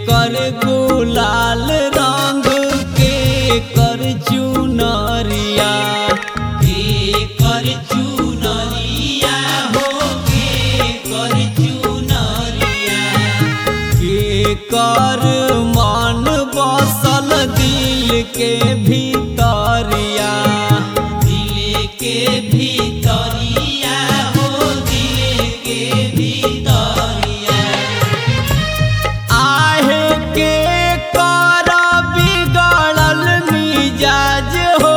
कर गुलाल रंग के कर चुनरिया के कर चुनरिया हो के कर चुनरिया के कर मन बसल दिल के भीतरिया दिल के भीतरिया हो दिल के भीतरिया आहे के कर बिगड़ल मिजाज हो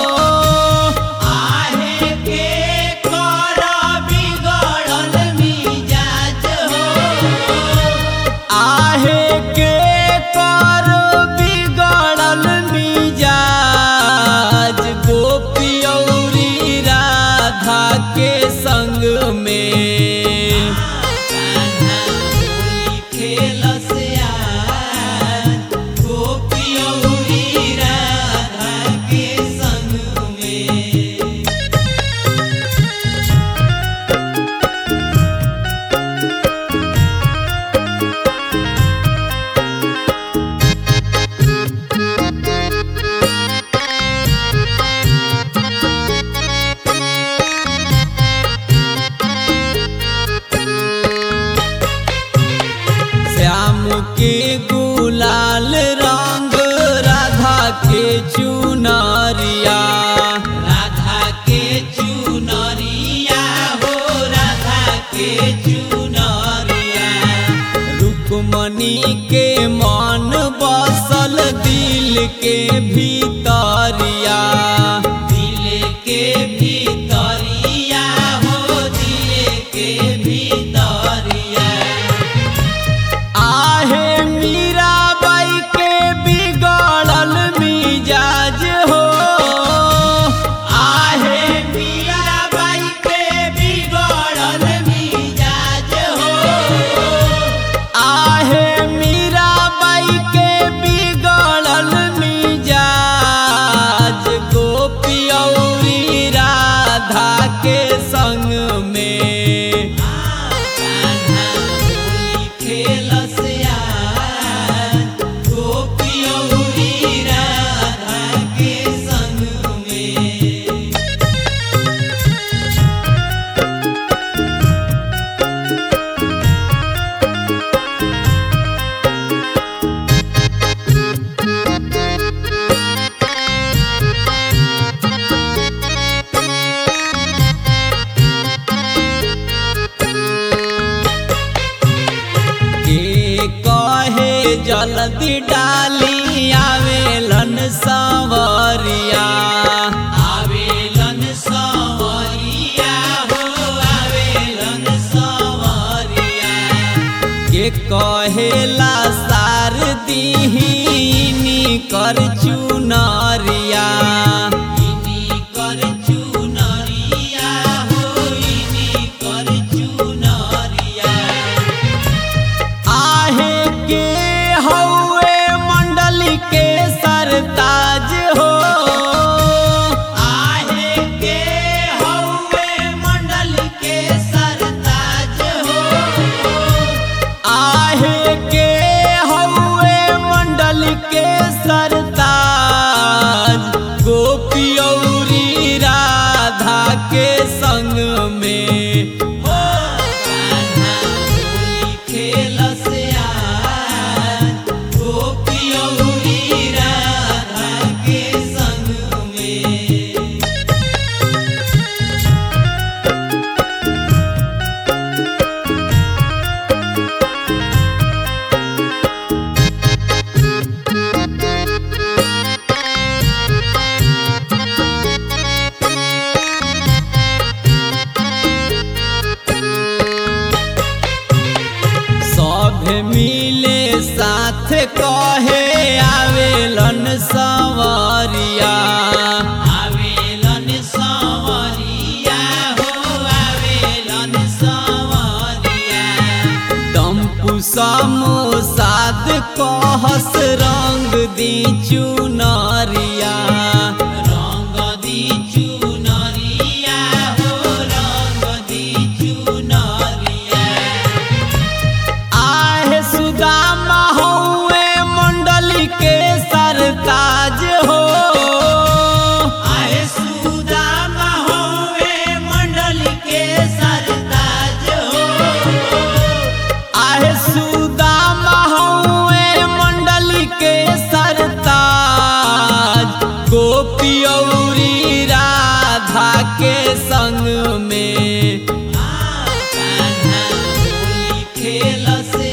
आहे के कर बिगड़ल मिजाज हो आहे के कर बिगड़ल मिजाज गोपियौरी राधा के संग में कान्हा होली खेलस आज गोपियौरी राधा के संग में श्याम के गुलाल रंग राधा के चुनरिया राधा के चुनरिया हो राधा के चुनरिया रुक्मणी के मन बसल दिल के भीतरिया दिल के भीतरिया हो दिल के भीतरिया आहे मीराबाई के बिगड़ल मिजाज हो आहे मीराबाई के बिगड़ल मिजाज हो आहे मीराबाई के बिगड़ल मिजाज गोपियौरी राधा के संग में कान्हा होली खेलस आज गोपियौरी राधा के संग में के कहे जल्दी डाली आवेलन सवरिया आवेलन सवरिया हो आवेलन सवरिया के कहेला सार दीहिनी कर चुनरिया इनी कर चुनरिया हो इनी कर चुनरिया आहे के हौवे मंडल के सरताज हो आहे के हौवे मंडल के सरताज हो आहे के हौवे मंडल के सरताज गोपियौरी राधा के संग में हो कान्हा होली खेलस आज गोपियौरी राधा के संग में सब मिले साथ कहे आवेलन सवरिया आवेलन सवरिया हो आवेलन सवरिया टम्पू समोसाद कहस रंग दी चुनरिया रंग दी चुनरिया हो रंग दी चुनरिया आहे सुदामा हौ संग में कान्हा होली खेलस